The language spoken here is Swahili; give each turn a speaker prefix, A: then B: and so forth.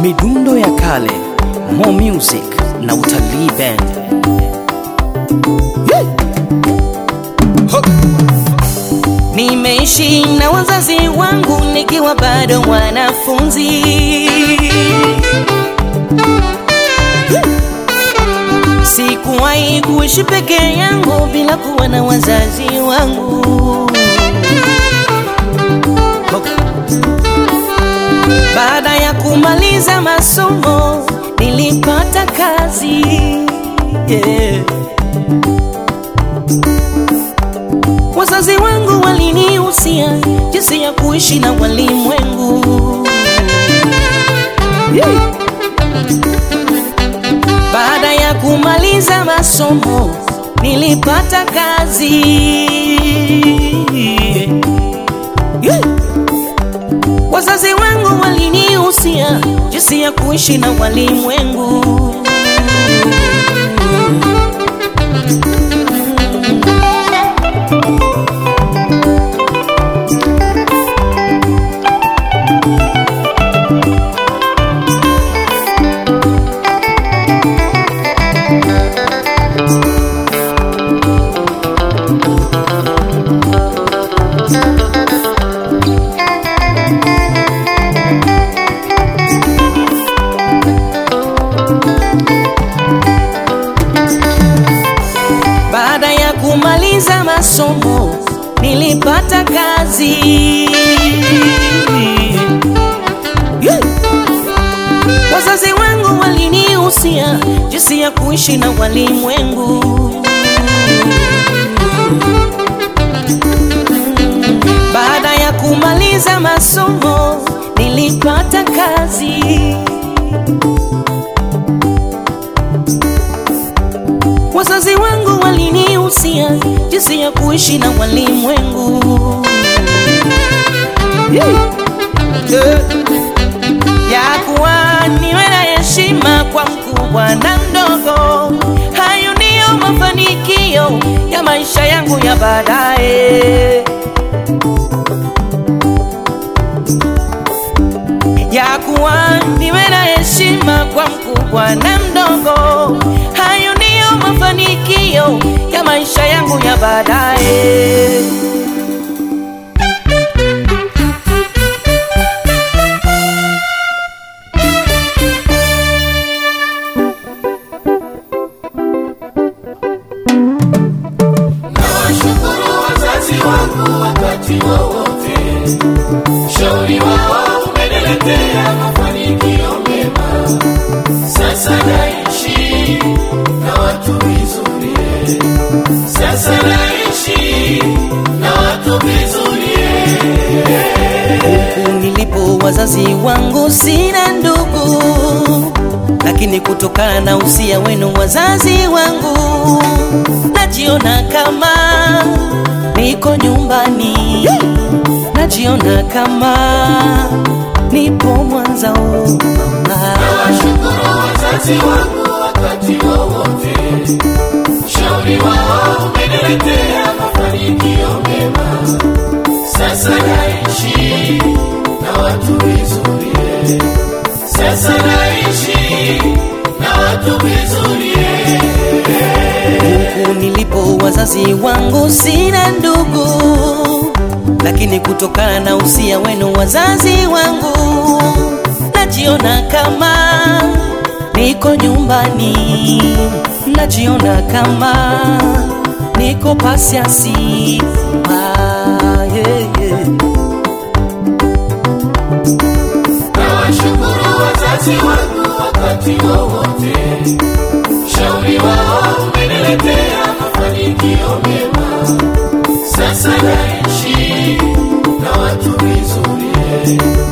A: midundo ya kale, more music na utalii band. Nimeishi na wazazi wangu nikiwa bado mwanafunzi. Sikuwahi kuishi peke yangu bila kuwa na wazazi wangu. Baada ya kumaliza masomo nilipata kazi yeah. Wazazi wangu walinihusia jinsi ya kuishi na walimwengu yeah. Baada ya kumaliza masomo nilipata kazi yeah. Wazazi wangu walinihusia jinsi ya kuishi na walimwengu. Baada ya kumaliza masomo nilipata kazi yeah. Wazazi wangu walinihusia jinsi ya kuishi na walimwengu. Baada ya kumaliza masomo nilipata kazi Wazazi wangu walinihusia jinsi ya kuishi na walimwengu yeah. yeah. ya kuwa niwe na heshima kwa mkubwa na mdogo. Hayo ndiyo mafanikio ya maisha yangu ya baadaye, ya kuwa niwe na heshima kwa mkubwa na mdogo. Hayo ndiyo mafanikio ya maisha yangu ya baadaye.
B: Nawashukuru wazazi wangu wakati wowote, ushauri wao umeniletea mafanikio mema. Sasa naishi na watu vizuri, sasa naishi na watu vizuri.
A: Huku nilipo wazazi wangu sina ndugu, lakini kutokana na usia wenu wazazi wangu, najiona kama niko nyumbani, najiona kama nipo Mwanza oh, mama.
B: Nawashukuru wazazi wangu wakati wowote, ushauri wao umeniletea mafanikio mema. Sasa naishi na watu vizuri, sasa naishi na watu vizuri.
A: Huku nilipo wazazi wangu sina ndugu, lakini kutokana na usia wenu wazazi wangu, najiona kama niko nyumbani, najiona kama niko pasiasi ah, yeah, yeah.
B: Nawashukuru wazazi wangu wakati wowote, ushauri wao umeniletea mafanikio mema. Sasa naishi na watu vizuri,